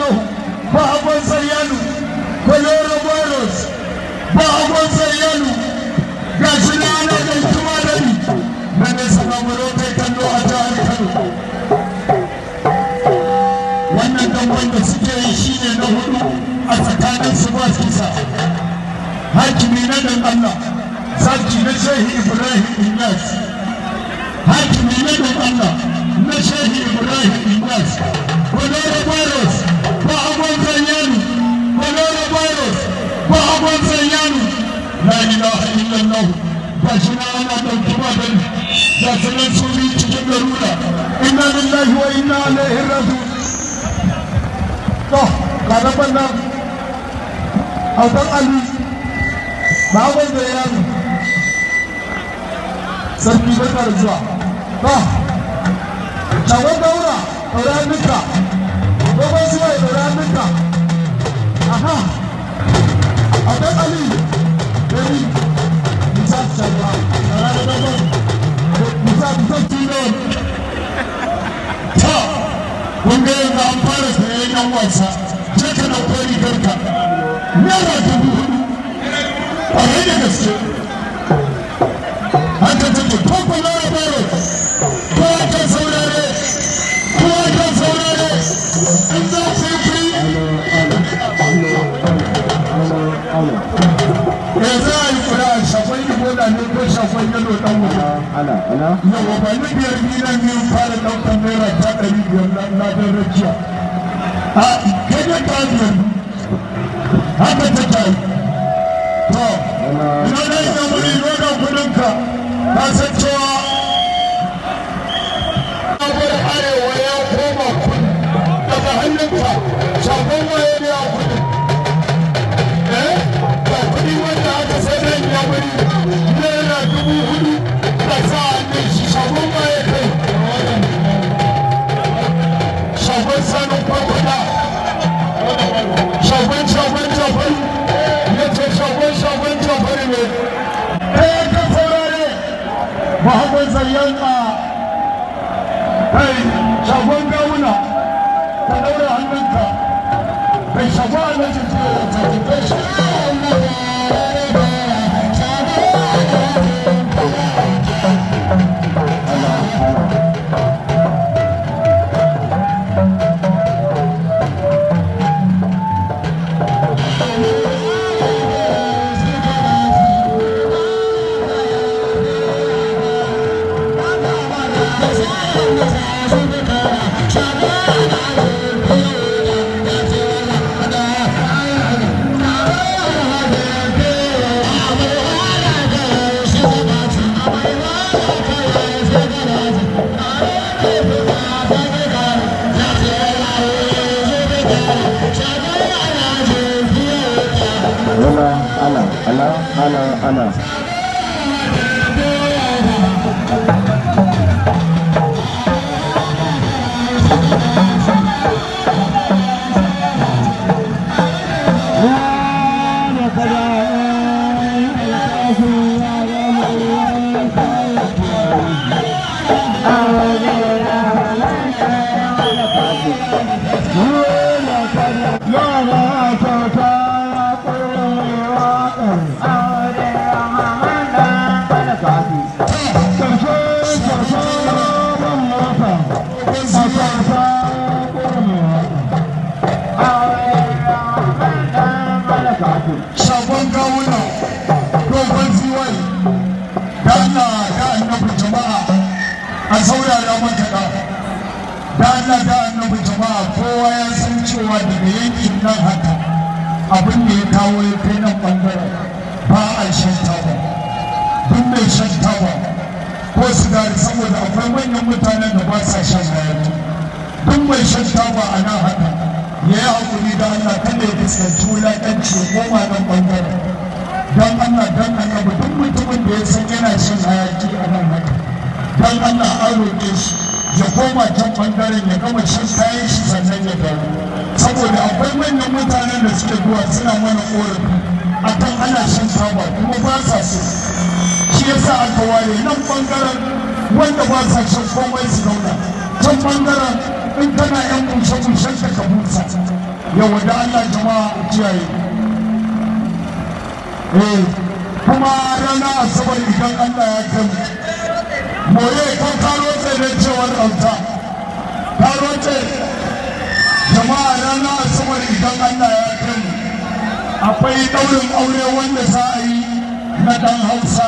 illallahu ba abon sayyanu koloro boros ba abon sayyanu ga shi na ana da kuma da ni na ne saka muro kai kallo a jihar Kano wannan damban da suke yi shine na hudu a tsakanin su ba kisa hakimi na dan Allah zaki na shehi Ibrahim Inyas hakimi na dan Allah na shehi Ibrahim Inyas koloro boros ba abon sayyanu koloro boros ba abon sayyanu la ilaha illallah ba shi na ana ɗauki ba da ni ga su nan su yi cikin garura inna lillahi wa inna ilaihi raji'un to ga nan nan autan ali ba wanda ya yi sarki barka da zuwa to shagon daura ɗaura nuka dogon su mai ɗaura nuka aha autan ali Baby, Musa Chagwa, Arana Dabo, Musa Musa Tino. Ta, wanda yanzu an fara sayan yan wasa, je ka ɗauko rigarka. Naira dubu hudu, ƙwarai da gaske. Haka take, ko ko Lara Baro, ko aka saurare, ko aka saurare, in za su yi free. Me za a yi kura a shafai ibola ne ko shafai yalo ɗan wuta? ana ana Yawa ba ni biyar bilan biyu fara ɗaukar naira ta ɗari biyar na na don rakiya. A kai da ta biyar haka ta ta yi. To, ina da ina wuri nuna kuɗinka ka san cewa Abuwar arewa ya koma kuɗi daga hannunka shafan waye ne a kuɗi. Eh, ga kuɗi wanda aka sai da ya wuri naira dubu hudu da sa hannun shi shagon waye kai. Shagon sanin kwakwada. Shagon shagon jafari. Ya ce shagon shagon jafari ne. Ɗaya ka saurare. Muhammad Zayyan a kai shagon gawuna. Ka ɗaura hannunka. Kai shagon alhaji ce da tafi kai shagon ana ana ana ana ana shagon gawuna dogon ziwai da Allah da annabi jama'a a saurara maka da da Allah da annabi jama'a kowa ya san cewa daga yankin nan haka abin da ya kawo ya kai nan bangaren ba a shan taba duk mai shan taba ko sigari saboda akwai manyan mutanen da ba sa shan hayaki duk mai shan taba a nan haka ya yi hakuri da Allah kada ya fuskanci wulaƙanci ya koma nan bangaren don Allah don annabi duk mutumin da ya san yana shan hayaki a nan haka don Allah an roƙe shi ya koma can bangaren ya gama shan kayan shi sannan ya dawo saboda akwai manyan mutanen da suke zuwa suna mana korafi akan ana shan taba kuma ba sa so shi yasa aka ware nan bangaren wanda ba sa shan komai su zauna can bangaren in kana yan bushe bushen ka ka busa yawa da Allah jama'a a kiyaye eh kuma rana asabar idan Allah ya kai moye ko karo da cewar auta karo jama'a rana asabar idan Allah ya kai akwai daurin aure wanda za a yi na dan hausa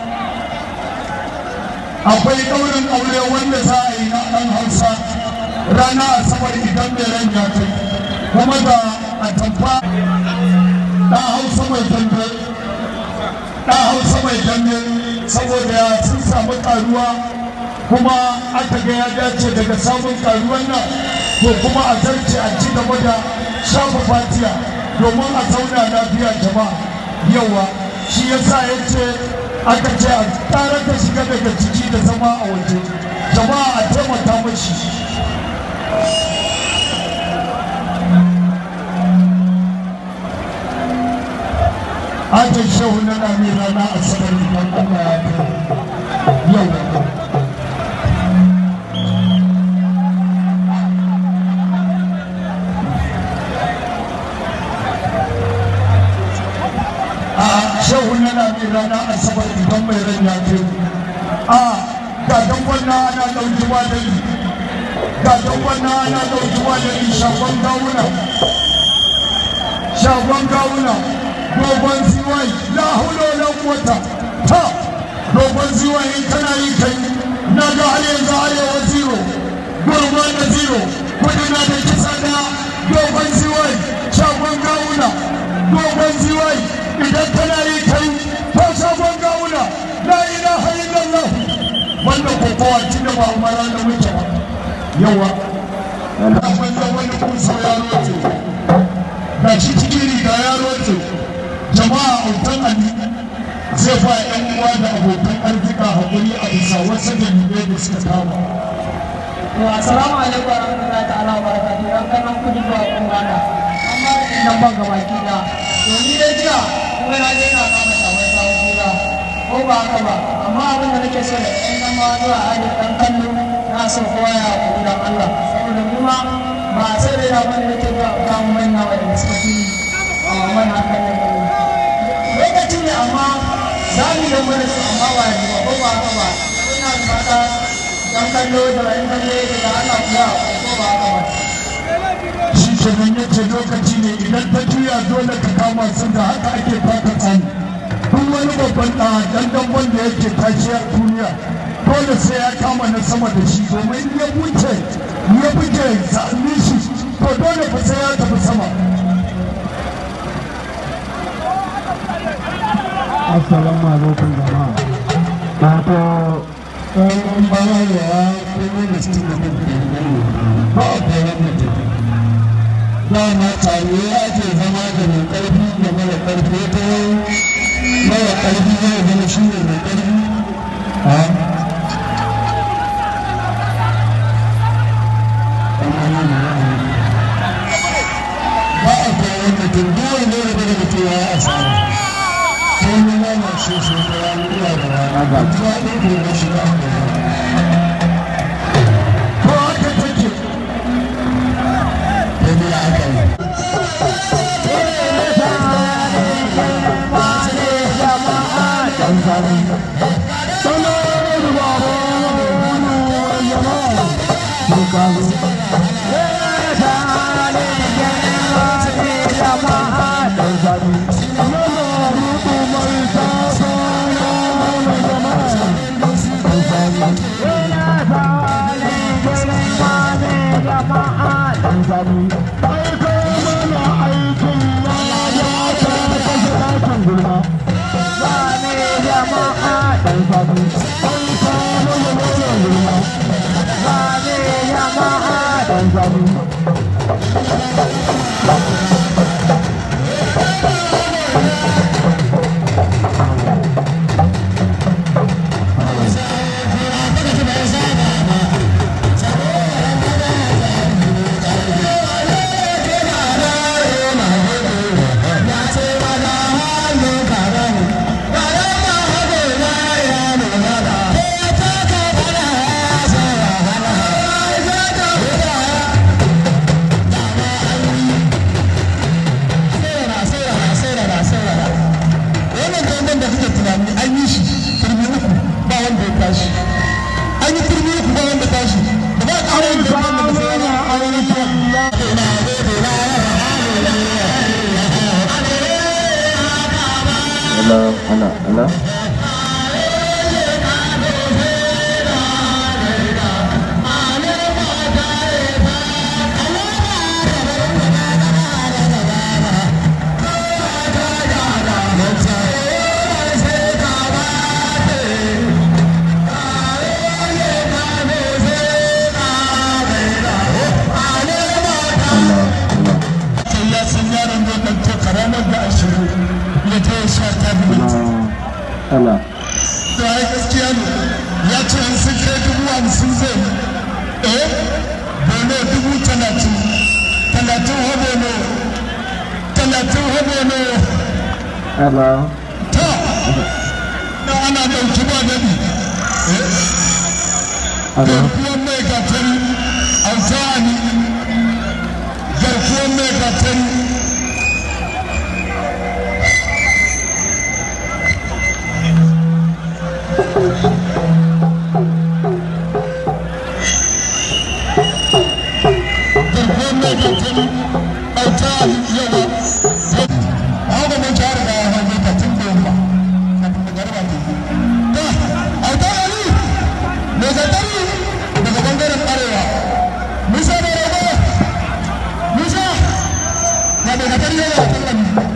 akwai daurin aure wanda za a yi na dan hausa rana asabar idan mai ran ya kai kuma da atamfa ɗan hausa mai dambe ɗan hausa mai dambe saboda sun samu karuwa kuma aka ga ya dace daga samun karuwan nan to kuma a zarce a ci gaba da shafa fatiya domin a zauna lafiya jama'a yawa shi yasa ya ce aka ce a ƙara da shiga daga ciki da zama a waje jama'a a taimaka mashi ajin shehu na rami rana a sanar idan Allah ya kai yau a shehu na rami rana a sanar idan mai ran ya kai a ga dan wannan ana ɗauki wadani ga dan wannan ana ɗauki wadani shagon gawuna shagon gawuna dogon ziwai la hulo la quwata ta dogon ziwai in kana yi kai na ga har yanzu arewa zero gurman da zero kudi na da kisa da dogon ziwai shagon gawuna dogon ziwai idan kana yi kai to shagon gawuna la ilaha illallah wanda kokowa tunda ba umara da muke ba yawa akwai wani kusa ya rote ga shi cikin riga ya rote jama'a autan ali zai ba yan uwa da abokan arzika hakuri a bisa wasu dalilai da suka kama. Assalamu alaikum wa rahmatullahi ta'ala wa barakatuhu ran kanan kudi ba kun gana amma nan ban gaba ki da to ni dai jiya kuma na je na kama shawar sawu kura ko ba haka ba amma abin da nake so da ɗan zama zuwa aji ɗan kallo na so kowa ya kuri dan Allah saboda ni ma ba sai dai na bani nake zuwa kawo manya wanda suka fi a man hakan nan lokaci ne amma za mu yi mana su amma ba yanzu ba ko ba haka ba ina da mata dan kallo da wani kallo da Allah kuwa ko ba haka ba shi kenan ya ce lokaci ne idan ta juya dole ka kama su da haka ake fata tsani duk wani babban ɗa dandan wanda yake tashi a duniya dole sai ya kama na sama da shi domin in ya buce ya buge sa'annin shi to dole fa sai ya tafi sama assalamu alaikum jama'a wato ɗan bayarwa kuma da su da ba a koran mutum dama tare ake zama da mai ƙarfi da mara ƙarfi ta mara ƙarfi zai zama shi ne mai ƙarfi ba a koran mutum duk wanda ya daga mutum ya yi asara sai ni na na shi shi ta rana ina da rana ga tuwa ɗin da ya shiga a ko haka take da ni aka yi Thank Allah sai ya san yaron zai ɗauke karamar da ashirin ya ta yi sha ta minti Allah to ai gaskiya ne ya ce in sun kai dubu hamsin zai eh bono dubu talatin talatin ha bono talatin ha bono Allah ta na ana ɗauki ba daɗi Allah garkuwan mai gatari alfahani garkuwan mai gatari garkuwan mai gatari alfahani yawa haka mun share da hau mai gatun da yamma kafin da garba ke ta alfahani mai gatari daga bangaren arewa musa da rago musa na mai gatari yawa a kan